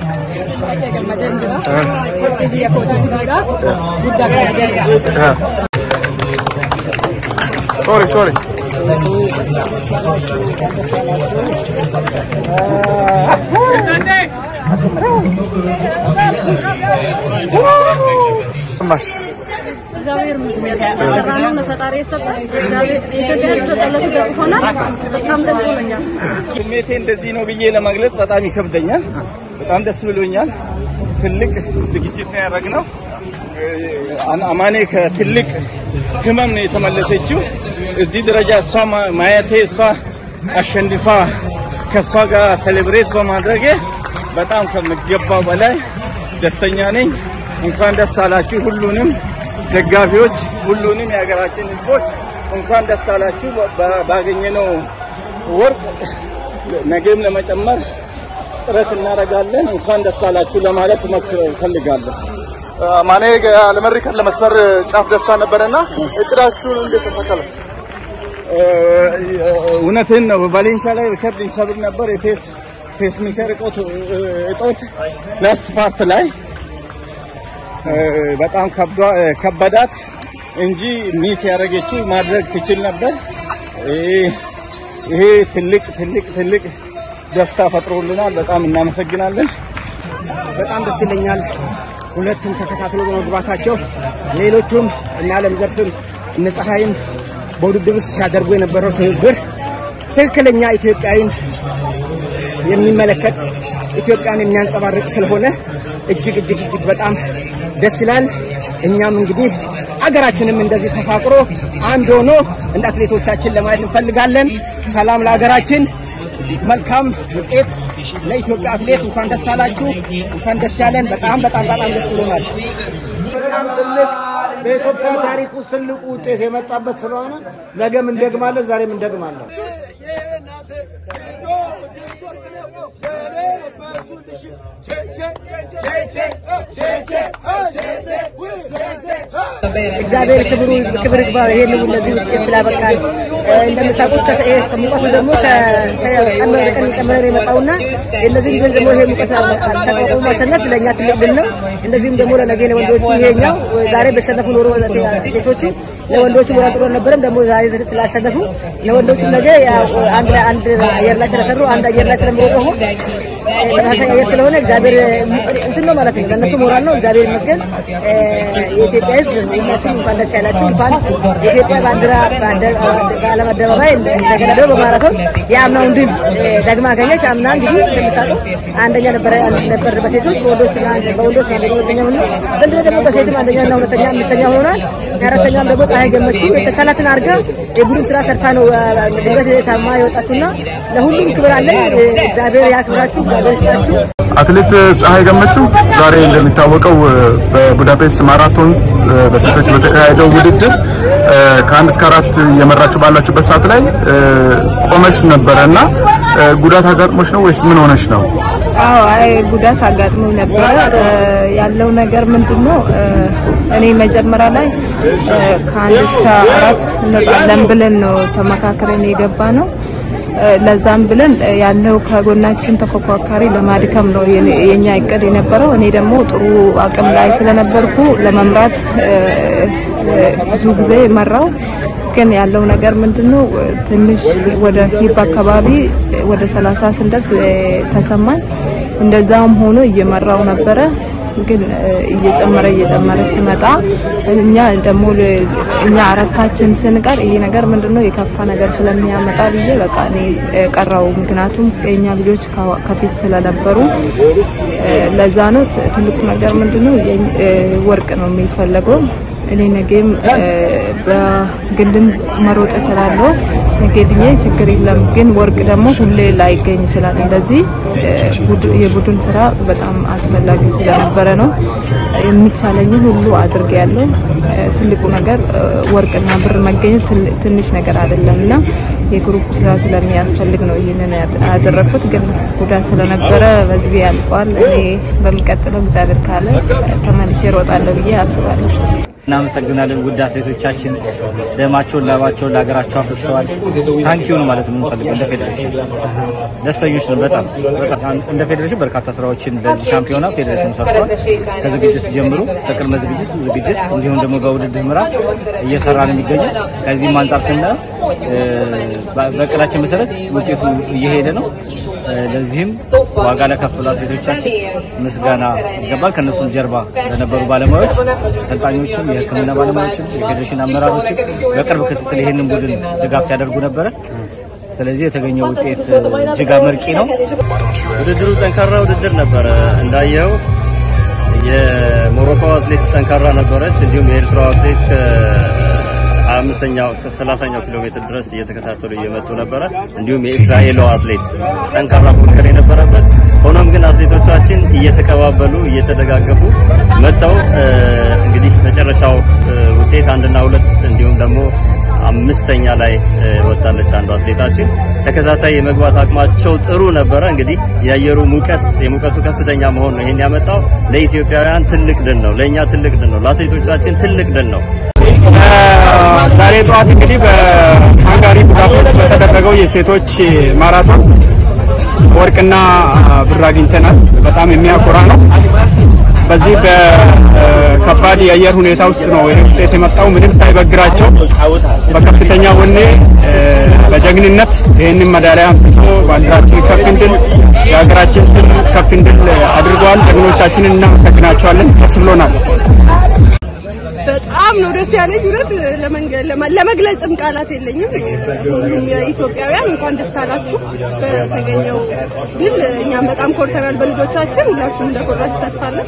Sorry, sorry. ማሽ እግዚአብሔር ይመስገን የሰራነውን ፈጣሪ የሰጠን እግዚአብሔር የኢትዮጵያ ሕዝብ በጸሎቱ ደግፎናል። በጣም ደስ ብሎኛል። ስሜቴ እንደዚህ ነው ብዬ ለመግለጽ በጣም ይከብደኛል። በጣም ደስ ብሎኛል። ትልቅ ዝግጅት ነው ያደረግነው። አን- አማኔ ከትልቅ ህመም ነው የተመለሰችው። እዚህ ደረጃ እሷ ማ- ማየቴ እሷ አሸንፋ ከእሷ ጋር ሴሌብሬት በማድረጌ በጣም ከሚገባው በላይ ደስተኛ ነኝ። እንኳን ደስ አላችሁ ሁሉንም ደጋፊዎች፣ ሁሉንም የሀገራችን ህዝቦች እንኳን ደስ አላችሁ። በ- ባገኘነው ወርቅ ነገም ለመጨመር ጥረት እናደርጋለን። እንኳን ደስ አላችሁ ለማለት መክር እፈልጋለሁ። ማኔ ለመሪከን ለመስመር ጫፍ ደርሳ ነበረና እቅዳችሁን እንዴት ተሳካላችሁ? እውነትን ነው። በቫሌንሻ ላይ ሪከርድ ይሰብር ነበር። የፔስ ፔስ ሜከር እጦት እጦት ላስት ፓርት ላይ እ፣ በጣም ከብዷ- እ፣ ከበዳት እንጂ ሚስ ያደረገችው ማድረግ ትችል ነበር። ይሄ- ይሄ ትልቅ ትልቅ ትልቅ ደስታ ፈጥሮልናል። በጣም እናመሰግናለን። በጣም ደስ ይለኛል። ሁለቱም ተከታትሎ በመግባታቸው ሌሎቹም እነ ዓለም ዘርፍም እነ ፀሐይም በውድድር ውስጥ ሲያደርጉ የነበረው ትብብር ትክክለኛ ኢትዮጵያዊን የሚመለከት ኢትዮጵያን የሚያንጸባርቅ ስለሆነ እጅግ እጅግ እጅግ በጣም ደስ ይላል። እኛም እንግዲህ አገራችንም እንደዚህ ተፋቅሮ አንድ ሆኖ እንደ አትሌቶቻችን ለማየት እንፈልጋለን። ሰላም ለሀገራችን፣ መልካም ውጤት ለኢትዮጵያ አትሌት። እንኳን ደስ አላችሁ፣ እንኳን ደስ ያለን። በጣም በጣም በጣም ደስ ብሎናል። በጣም ትልቅ በኢትዮጵያ ታሪክ ውስጥ ትልቁ ውጤት የመጣበት ስለሆነ ነገም እንደግማለን፣ ዛሬም እንደግማለን። እግዚአብሔር ክብሩ ክብር ይግባው። ይሄን ለዚህ ውጤት ስላበቃል። እንደምታውቁት ከሰ- ይሄ ከሙቀቱ ደግሞ ከ- ከቀን ወደ ቀን እየጨመረ ነው የመጣውና እነዚህ ልጆች ደግሞ ይሄ ሙቀት ተቋቁሞ ማሸነፍ ለእኛ ትልቅ ድል ነው። እንደዚሁም ደግሞ ለነገ ለወንዶቹ ይሄኛው ዛሬ በተሸነፉ ኖሮ ሴቶቹ ለወንዶቹ ሞራል ጥሩ አልነበረም። ደግሞ ዛሬ ስላሸነፉ ለወንዶቹ ነገ ያው አንድ ላይ አንድ አየር ላይ ስለሰሩ አንድ አየር ላይ ስለሚሮጡ ተመሳሳይ አየር ስለሆነ እግዚአብሔር እንትን ነው ማለት ነው። ለእነሱ ሞራል ነው። እግዚአብሔር ይመስገን። እ፣ የኢትዮጵያ ሕዝብ ሁላችሁም እንኳን ደስ ያላችሁ። እንኳን የኢትዮጵያ ባንዲራ በአደ- በዓለም አደባባይ እንደገና ደግሞ በማራቶን የአምናውን ድል እ፣ ደግማ አገኘች። አምና እንግዲህ እንደምታውቀው አንደኛ ነበረ ነበር በሴቶች በወንዶች አንድ- በወንዶች አንደኛ ሁለተኛ ሆኖ ዘንድሮ ደግሞ በሴትም አንደኛና ሁለተኛ አምስተኛ ሆኗል። አራተኛም ደግሞ ፀሐይ ገመቹ የተቻላትን አድርጋ የቡድን ስራ ሰርታ ነው እ፣ ድንገት ታማ የወጣችሁና ለሁሉም ክብር አለን። እ፣ እግዚአብሔር ያክብራችሁ፣ እግዚአብሔር ይስጣችሁ። አትሌት ፀሐይ ገመቹ ዛሬ እንደሚታወቀው በቡዳፔስት ማራቶን በሴቶች በተካሄደው ውድድር እ፣ ከአንድ እስከ አራት እየመራችሁ ባላችሁበት ሰዓት ላይ እ፣ ቆመሽ ነበረ እና እ፣ ጉዳት አጋጥሞች ነው ወይስ ምን ሆነች ነው? አዎ አይ ጉዳት አጋጥሞ ነበረ። እ፣ ያለው ነገር ምንድን ነው? እ፣ እኔ መጀመሪያ ላይ እ፣ ከአንድ እስከ አራት እንወጣለን ብለን ነው ተመካክረን የገባ ነው። እ፣ ለዛም ብለን እ፣ ያለው ከጎናችን ተፎካካሪ ለማድከም ነው የኔ- የኛ እቅድ የነበረው። እኔ ደግሞ ጥሩ አቅም ላይ ስለነበርኩ ለመምራት እ፣ እ፣ ብዙ ጊዜ መራው። ግን ያለው ነገር ምንድነው? ትንሽ ወደ ሂፕ አካባቢ ወደ ሰላሳ ስንደርስ እ፣ ተሰማኝ። እንደዛም ሆኖ እየመራው ነበረ ግን እ፣ እየጨመረ እየጨመረ ሲመጣ እኛ ደግሞ ል- እኛ አራታችን ስንቀር ይሄ ነገር ምንድነው የከፋ ነገር ስለሚያመጣ ብዬ በቃ እኔ እ፣ ቀረው። ምክንያቱም የኛ ልጆች ከ- ከፊት ስለነበሩ እ፣ ለዛ ነው ት- ትልቁ ነገር ምንድነው የኝ- እ፣ ወርቅ ነው የሚፈለገው። እኔ ነገም እ፣ በግልም መሮጥ እችላለሁ። ነገ ድኜ ችግር የለም። ግን ወርቅ ደግሞ ሁሌ ላይገኝ ይችላል። እንደዚህ እ፣ ቡድ- የቡድን ስራ በጣም አስፈላጊ ስለነበረ ነው የሚቻለኝን ሁሉ አድርጌያለሁ። እ፣ ትልቁ ነገር እ፣ ወርቅና ብር መገኘት ትል- ትንሽ ነገር አይደለም እና የግሩፕ ስራ ስለሚያስፈልግ ነው ይህንን ያድ- ያደረኩት። ግን ጉዳት ስለነበረ በዚህ ያልቋል። እኔ በሚቀጥለው እግዚአብሔር ካለ ተመልሼ እሮጣለሁ ብዬ አስባለሁ። እናመሰግናለን። ውድ አትሌቶቻችን ደማቸውን ላባቸውን ለሀገራቸው አፍስሰዋል። ታንኪዩ ነው ማለት የምንፈልገው እንደ ፌዴሬሽን ደስተኞች ነው። በጣም በጣም እንደ ፌዴሬሽን በርካታ ስራዎችን ለዚህ ሻምፒዮና ፌዴሬሽን ሰርቷል። ከዝግጅት ጀምሮ ከቅድመ ዝግጅት ዝግጅት፣ እንዲሁም ደግሞ በውድድር ምዕራፍ እየሰራ ነው የሚገኘው። ከዚህም አንጻር ስናየው በእቅዳችን መሰረት ውጤቱ እየሄደ ነው። ለዚህም ዋጋ ለከፈሉ አትሌቶቻችን ምስጋና ይገባል። ከነሱም ጀርባ ለነበሩ ባለሙያዎች፣ አሰልጣኞችም፣ የሕክምና ባለሙያዎችም፣ የፌዴሬሽን አመራሮችም በቅርብ ክትትል ይህንን ቡድን ድጋፍ ሲያደርጉ ነበረ። ስለዚህ የተገኘው ውጤት እጅግ አመርቂ ነው። ውድድሩ ጠንካራ ውድድር ነበረ። እንዳየው የሞሮኮ አትሌት ጠንካራ ነበረች። እንዲሁም የኤርትራ አትሌት አምስተኛው ሰላሳኛው ኪሎ ሜትር ድረስ እየተከታተሉ እየመጡ ነበረ። እንዲሁም የእስራኤሉ አትሌት ጠንካራ ፉክክር የነበረበት ሆኖም ግን አትሌቶቻችን እየተቀባበሉ እየተደጋገፉ መጥተው እንግዲህ መጨረሻው ውጤት አንድና ሁለት እንዲሁም ደግሞ አምስተኛ ላይ ወጣለች አንዱ አትሌታችን። ተከታታይ የመግባት አቅማቸው ጥሩ ነበረ። እንግዲህ የአየሩ ሙቀት የሙቀቱ ከፍተኛ መሆን ነው ይሄን ያመጣው። ለኢትዮጵያውያን ትልቅ ድል ነው፣ ለእኛ ትልቅ ድል ነው፣ ለአትሌቶቻችን ትልቅ ድል ነው። ዛሬ ጠዋት እንግዲህ በሃንጋሪ ቡዳፔስት በተደረገው የሴቶች ማራቶን ወርቅና ብር አግኝተናል። በጣም የሚያኮራ ነው። በዚህ በከባድ የአየር ሁኔታ ውስጥ ነው ይህ ውጤት የመጣው። ምንም ሳይበግራቸው በከፍተኛ ወኔ በጀግንነት ይህንን መዳሊያ አምጥቶ ባንዲራችን ከፍ እንድል የሀገራችን ስም ከፍ እንድል አድርገዋል። ጀግኖቻችንን እናመሰግናቸዋለን። ደስ ብሎናል። በጣም ነው ደስ ያለኝ። እውነት ለመግለጽም ቃላት የለኝም። ሁሉም የኢትዮጵያውያን እንኳን ደስ አላችሁ በተገኘው ድል። እኛም በጣም ኮርተናል በልጆቻችን። ሁላችሁም እንደኮራችሁ ተስፋ አለን።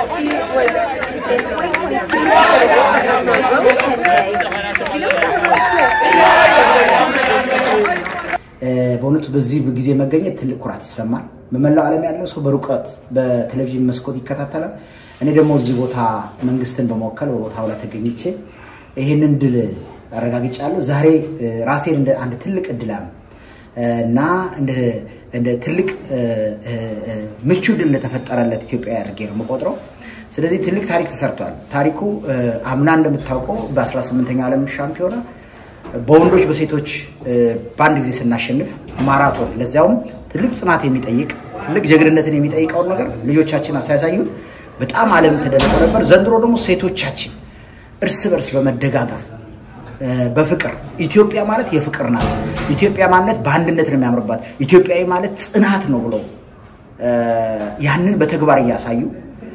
በእውነቱ በዚህ ጊዜ መገኘት ትልቅ ኩራት ይሰማል። በመላው ዓለም ያለው ሰው በሩቀት በቴሌቪዥን መስኮት ይከታተላል። እኔ ደግሞ እዚህ ቦታ መንግስትን በመወከል በቦታው ላይ ተገኝቼ ይህንን ድል አረጋግጫለሁ። ዛሬ ራሴን እንደ አንድ ትልቅ እድላም እና እንደ ትልቅ ምቹ ድል ለተፈጠረለት ኢትዮጵያ አድርጌ ነው የምቆጥረው። ስለዚህ ትልቅ ታሪክ ተሰርቷል። ታሪኩ አምና እንደምታውቀው በ18ኛው ዓለም ሻምፒዮና በወንዶች በሴቶች በአንድ ጊዜ ስናሸንፍ ማራቶን ለዚያውም ትልቅ ጽናት የሚጠይቅ ትልቅ ጀግንነትን የሚጠይቀውን ነገር ልጆቻችን አሳያሳዩን በጣም ዓለም ተደንቆ ነበር። ዘንድሮ ደግሞ ሴቶቻችን እርስ በርስ በመደጋገፍ በፍቅር ኢትዮጵያ ማለት የፍቅር ናት። ኢትዮጵያ ማለት በአንድነት ነው የሚያምርባት። ኢትዮጵያዊ ማለት ጽናት ነው ብለው ያንን በተግባር እያሳዩ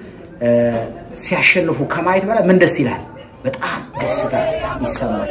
ሲያሸንፉ ከማየት በላይ ምን ደስ ይላል? በጣም ደስታ ይሰማል።